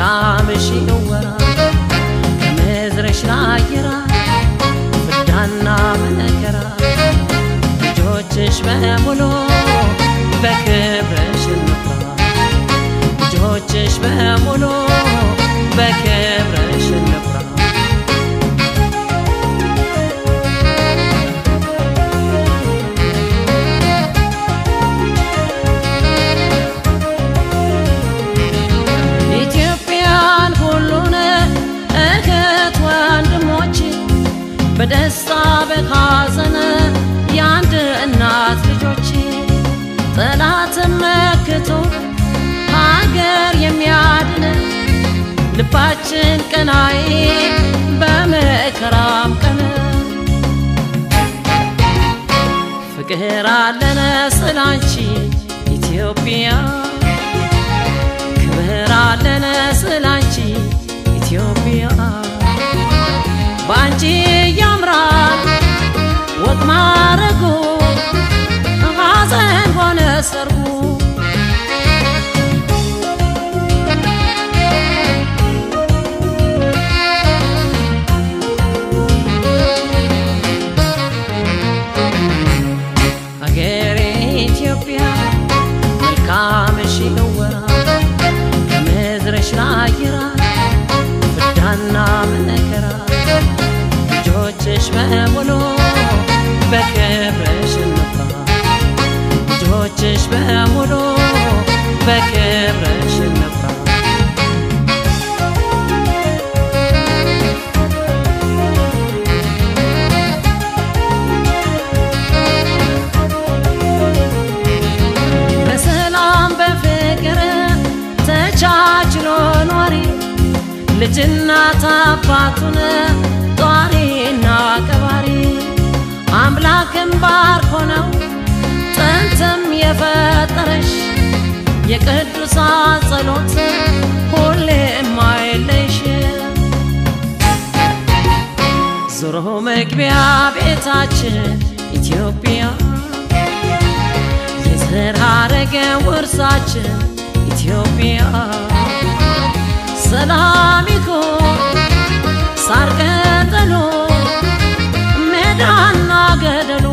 መልካምሽ ይወራ ከምድርሽ ላይ ይራቅ ፍዳና መከራ ልጆችሽ በሙሉ በክብርሽ እንፍራ ልጆችሽ በሙሉ በክብርሽ እንፍራ ኢትዮጵያን ሁሉን እህት ወንድሞች በደስታ በሐዘን የአንድ እናት ልጆች ጠላትን መክቶ ሀገር የሚያድን ልባችን ቀናይ በመከራም ቀን ፍቅር አለን ስላንቺ ኢትዮጵያ ክብር አለን ስላንቺ ኢትዮጵያ በአንቺ ያምራል ወግ ማረጉ ሐዘን ሆነ ሰርጉ ሀገሬ ኢትዮጵያ መልካምሽ ይወራ ከምድርሽ ላይ ይራቅ ፍዳና መከራ ልጆችሽ በሙሉ በክብርሽ እንፍራ ልጆችሽ በሙሉ በክብርሽ እንፍራ በሰላም በፍቅር ተቻችሎ ኗሪ ልጅናት አባቱን ጧሪና ቀባሪ አምላክን ባርኮ ነው ጥንትም የፈጠረሽ የቅዱሳን ጸሎት ሁሌም አይለይሽ ዞሮ መግቢያ ቤታችን ኢትዮጵያ የዘር ሐረገ ውርሳችን ኢትዮጵያ ሰላም ይሁን ሳር ቅጠሉ ሜዳና ገደሉ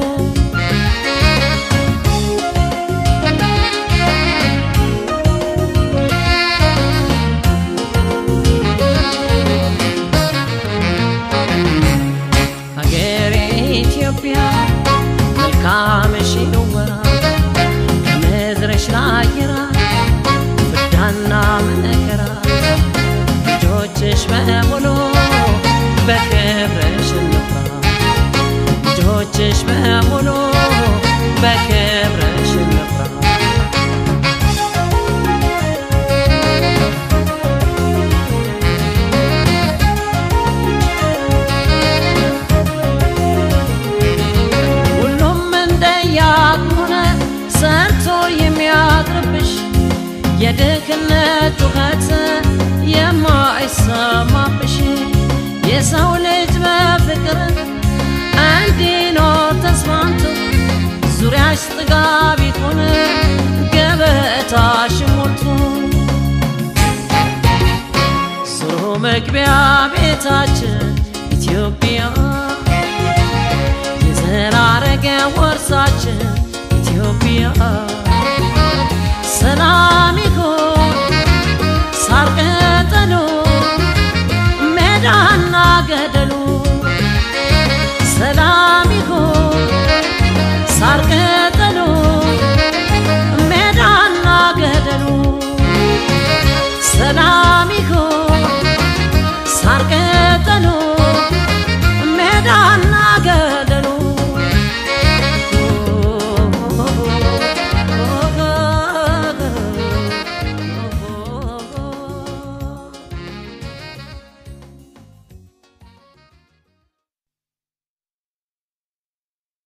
ሀገሬ ኢትዮጵያ መልካምሽ ይወራ ከምድርሽ ላይ ይራቅ ፍዳና መከራ ልጆችሽ በሙሉ በክብርሽ እንፍራ ልጆችሽ በሙሉ በክብርሽ እንፍራ ሁሉም እንደያቁነ ሰርቶ የሚያቅርብሽ የድህነት ጩኸት የማይሰማብሽ የሰው ልጅ በፍቅር እንዲኖር ተስማምቶ ዙሪያሽ ጥጋብ ይሁን ገበታሽ ሞልቶ ዞሮ መግቢያ ቤታችን ኢትዮጵያ የዘር ሐረገ ወርሳችን ኢትዮጵያ ሰላም ይሁን